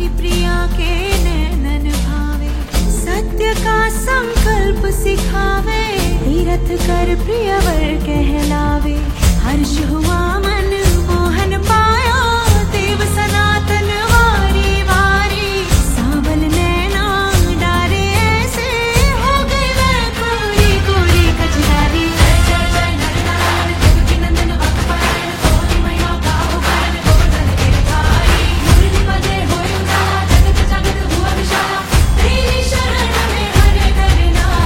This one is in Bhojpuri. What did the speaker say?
प्रिया के नैनन भावे सत्य का संकल्प सिखावे तीरथ कर प्रियवर कहला